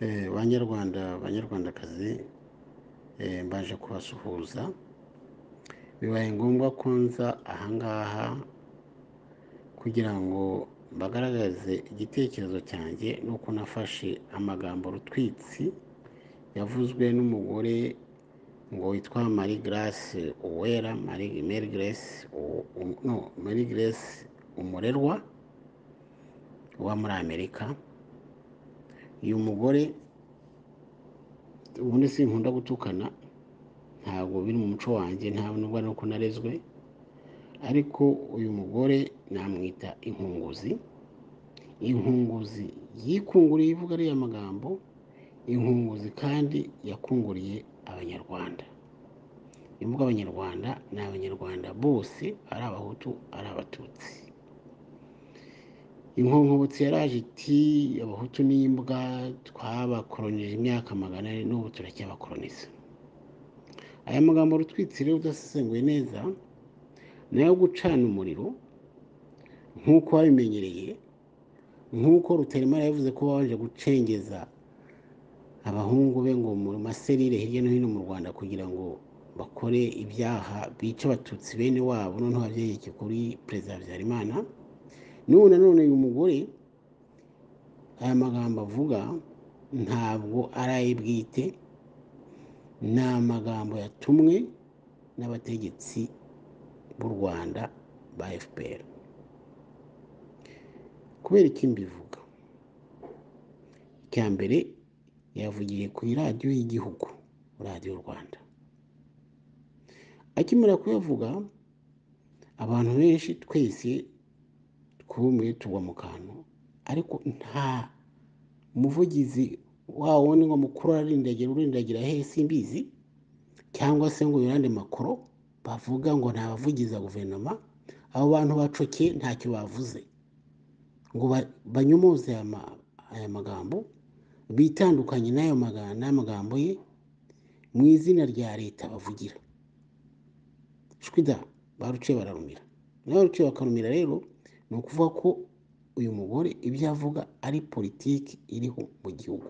Eh, banyarwanda banyarwandakazi eh, mbaje kubasuhuza bibaye ngombwa ko nza ahangaha kugira ngo mbagaragaze igitekerezo cyanjye nuko nafashe amagambo rutwitsi yavuzwe n'umugore ngo witwa marie grace uwera marie Mary grace U- U- no marie grace umurerwa uba muri amerika uyu mugore ubundi sinkunda gutukana ntabwo biri mu muco wanjye nta nubwo nuko narezwe ariko uyu mugore namwita inkunguzi inkunguzi yikunguriye ivuga ariya magambo inkunguzi kandi yakunguriye abanyarwanda ni mvuga abanyarwanda ni abanyarwanda bose ari abahutu ari abatutsi inkonkobotsi yaraje iti abahutu n'imbwa twabakoronije imyaka magana ane n'ubu turacyabakoroniza aya magambo rutwitsire udasesenguye neza ni ayo gucana umuriro nk'uko wabimenyereye nk'uko rutaremara yavuze ko babanje gucengeza abahungu be ngo mu maserire hirya no hino mu rwanda kugira ngo bakore ibyaha bica abatutsi bene wabo noneho babyegeke kuri perezida habyarimana n'ubu nanone uyu mugore aya magambo avuga ntabwo ari aye bwite ni amagambo yatumwe n'abategetsi b'u rwanda ba fpr kubera iki mbivuga icya mbere yavugiye ku iradiyo y'igihugu radiyo rwanda akimara kuyavuga abantu benshi twese twumiwe tugwa mu kantu ariko nta muvugizi wa wundi ngo mukuru ararindagira urindagira he simbizi cyangwa se ngo yurande makoro bavuga ngo nta bavugiza guverinoma abo bantu bacokeye ntacyo bavuze ngo ba- banyomoze aya ma- aya magambo bitandukanye n'ayo maga- n'amagambo ye mu izina rya leta bavugira shwida baruciye bararumira nawe baruciye bakarumira rero ni ukuvuga ko uyu mugore ibyo avuga ari politiki iriho mu gihugu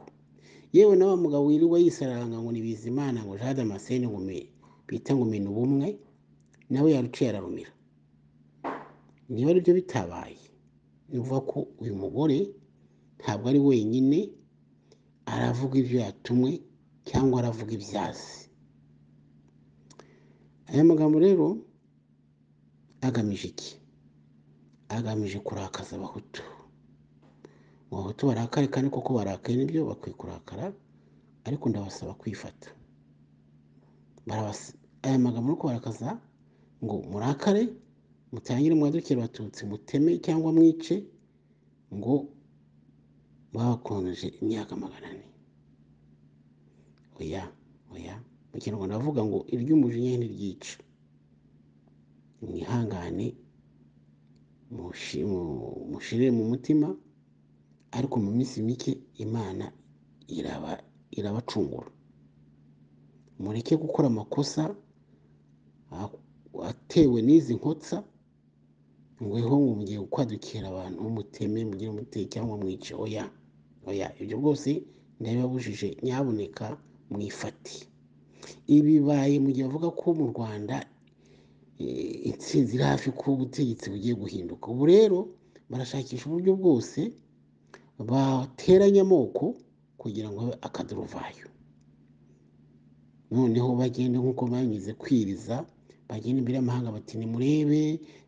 yewe nawe mugabo wirirwa yisaranga ngo ni bizimana ngo jean damascene ngo me- bita ngo mena ubumwe nawe yaruciye ararumira niba aribyo bitabaye ni ukuvuga ko uyu mugore ntabwo ari wenyine aravuga ibyo yatumwe cyangwa aravuga ibyazi aya magambo rero agamije iki agamije kurakaza abahutu mu bahutu barakare kandi koko barakaye nibyo bakwiye kurakara ariko ndabasaba kwifata Barabas- aya magambo yo kubarakaza ngo murakare mutangire mwadukire abatutsi muteme cyangwa mwice ngo babakoronije imyaka magana ane oya oya mu kinyarwanda bavuga ngo iry'umujinya ntiryica mwihangane mushi- mu- mushire mu mutima ariko mu minsi mike imana iraba irabacungura mureke gukora amakosa a- atewe n'izi nkotsa ngweho ngo mugiye kwadukira abantu muteme mugire muteye cyangwa mwice oya oya ibyo rwose ndabibabujije nyaboneka mwifate ibi bibaye mu gihe bavuga ko mu rwanda eh, intsinzi iri hafi ko ubutegetsi bugiye guhinduka ubu rero barashakisha uburyo bwose bateranya amoko kugira ngo abe akaduruvayo noneho bagende nk'uko banyuze kwiriza bagenda imbere y'amahanga bati nimurebe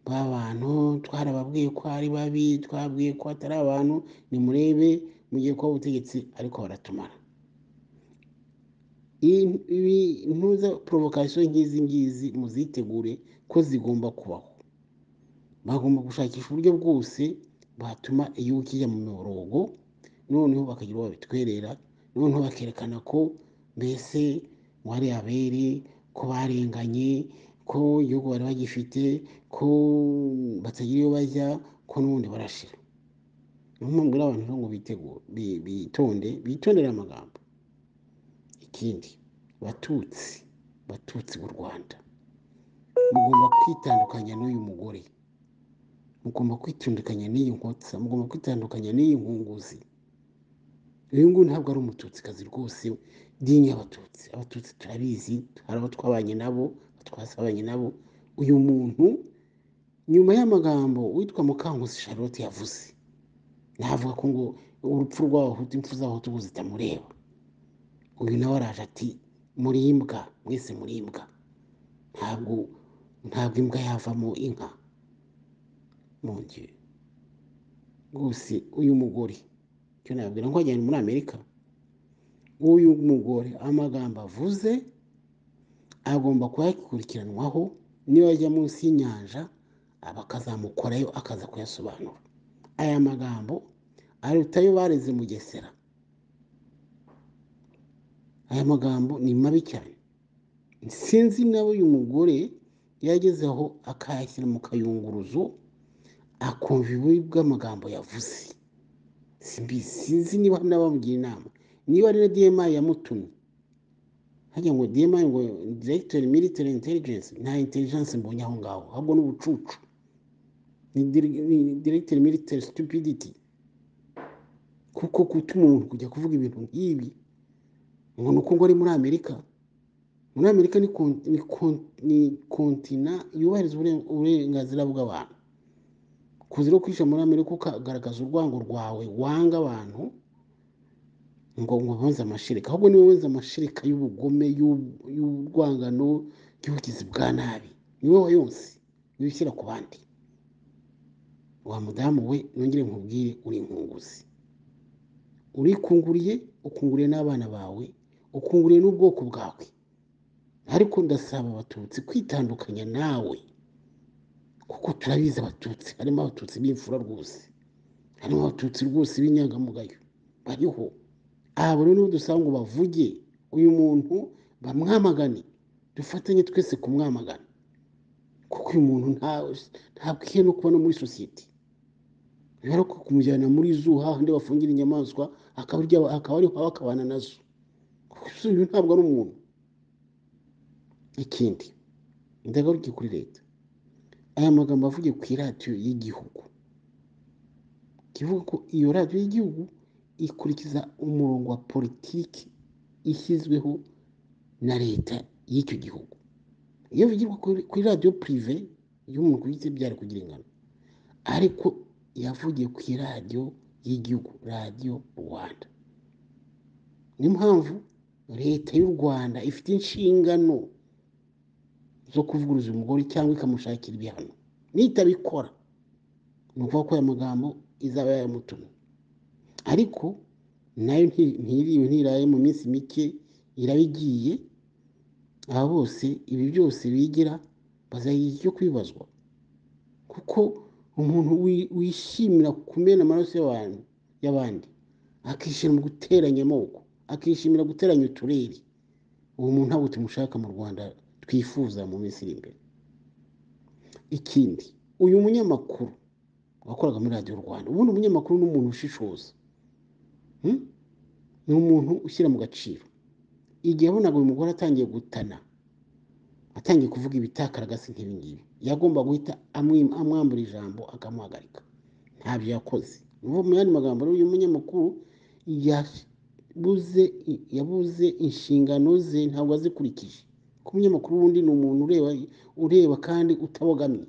ba bantu twarababwiye ko ari babi twabwiye ko atari abantu nimurebe mugiye kuba ubutegetsi ariko baratumara Iyi- ibi ntuza poromokasiyo nk'izi ngizi muzitegure ko zigomba kubaho bagomba gushakisha uburyo bwose batuma igihugu kijya mu miborogo noneho bakagira uwo babitwerera noneho bakerekana ko mbese wari abere ko barenganye ko igihugu bari bagifite ko batagira iyo bajya ko n'ubundi barashira niyo mpamvu rero abantu rero ngo bitegure bi- bitonde bitondere amagambo ikindi batutsi batutsi b'u rwanda mugomba kwitandukanya n'uyu mugore mugomba kwitandukanya n'iyi nkotsa mugomba kwitandukanya n'iyi nkunguzi uyu nguyu ntabwo ari umututsikazi rwose dinye abatutsi abatutsi turabizi hari abo twabanye nabo abo twasabanye nabo uyu muntu nyuma y'amagambo witwa mukankusi charlotte yavuze navuga ko ngo urupfu rw'abahutu impfu z'abahutu ubu zitamureba uyu nawe araje ati murimbwa mwese murimbwa ntabwo ntabwo imbwa yavamo inka mungire rwose uyu mugore icyo nababwira ko wajyanye muri amerika uyu mugore amagambo avuze agomba kuba yakikurikiranwaho niba yajya munsi y'inyanja bakazamukorayo akaza kuyasobanura aya magambo aruta ayo bareze mu gesera aya magambo ni mabi cyane sinzi nawe uyu mugore yagezeho akayashyira mu kayunguruzo akumva ububi bw'amagambo yavuze simbizi sinzi niba n'abamugira inama niba rero diyemayi yamutumye hajya ngo diyemayi ngo diregiteri military intelligence nta intelligence mbonye aho ngaho ahubwo ni ubucucu ni diregiteri military stupidity kuko gutuma umuntu kujya kuvuga ibintu nk'ibi ngo ni uko ngo ari muri amerika muri amerika ni kon- ni kon- ni kontina yubahiriza uburen- uburenganzira bw'abantu kuza no kwica muri amerika ukagaragaza urwango rwawe wanga abantu ngo ngo bonze amashirika ahubwo niwe wenze amashirika y'ubugome y'u- y'urwangano y'ubugizi bwa nabi ni wowe yose niwe ushyira ku bandi wa mudamu we nongere nkubwire uri inkunguzi urikunguriye ukunguriye n'abana bawe ukunguriye n'ubwoko bwawe ariko ndasaba abatutsi kwitandukanya nawe kuko turabizi abatutsi harimo abatutsi b'imfura rwose harimo abatutsi rwose b'inyangamugayo bariho aha rero dusanga ngo bavuge uyu muntu bamwamagane dufatanye twese kumwamagana kuko uyu muntu nta- ntabwiye no kubona muri sosiyete rero ko kumujyana muri zoo hahandi bafungira inyamaswa akaba arya- akaba ariho aba akabana nazo kuko uyu ntabwo ari umuntu ikindi ndagaruke kuri leta aya magambo avugiye ku iradiyo y'igihugu kivuga ko iyo radiyo y'igihugu ikurikiza umurongo wa politiki ishyizweho na leta y'icyo gihugu iyo bivugirwa kuri kuri radiyo pirive y'umuntu ku giti byari kugira ingano ariko yavugiye ku iradiyo y'igihugu radiyo rwanda niyo mpamvu leta y'u rwanda ifite inshingano zo kuvuguruza umugore cyangwa ikamushakira ibihano nitabikora ni ukuvuga ko aya magambo izaba yayamutumye ariko nayo nti- ntiriwe ntiraye mu minsi mike iraba igiye aba bose ibi byose bigira bazagira icyo kwibazwa kuko umuntu wi- wishimira kumena amaraso y'abantu y'abandi akishimira mu guteranya amoko akishimira guteranya uturere uwo muntu ntabwo tumushaka mu rwanda twifuza mu minsi iri imbere ikindi uyu munyamakuru wakoraga muri radiyo rwanda ubundi umunyamakuru ni umuntu ushishoza hmm? ni umuntu ushyira mu gaciro igihe yabonaga uyu mugore atangiye gutana atangiye kuvuga ibitakaragasi nk'ibingibi yagomba guhita amwi- amwambura ijambo akamuhagarika ntabyo yakoze nuvuga mu yandi magambo rero uyu munyamakuru yabuze yabuze inshingano ze ntabwo azikurikije ko umunyamakuru wundi ni umuntu ureba ureba kandi utabogamye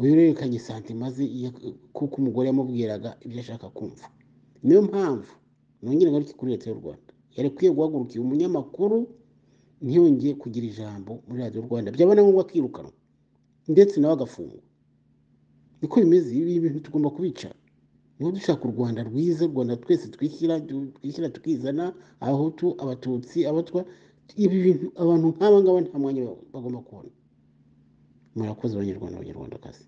uyu yerekanye santima ze iya- kuko umugore yamubwiraga ibyo ashaka kumva niyo mpamvu nongere ngaruke kuri leta y'u rwanda yari ikwiye guhaguruka uyu munyamakuru ntiyongeye kugira ijambo muri radiyo rwanda byaba na ngombwa akirukanwa ndetse nawe agafungwa niko bimeze ibi bintu tugomba kubica niba dushaka u rwanda rwiza u rwanda twese twishyira du- twishyira tukizana abahutu abatutsi abatwa ibi bintu abantu nk'aba ngaba nta mwanya bagomba kubona murakoze abanyarwanda abanyarwandakazi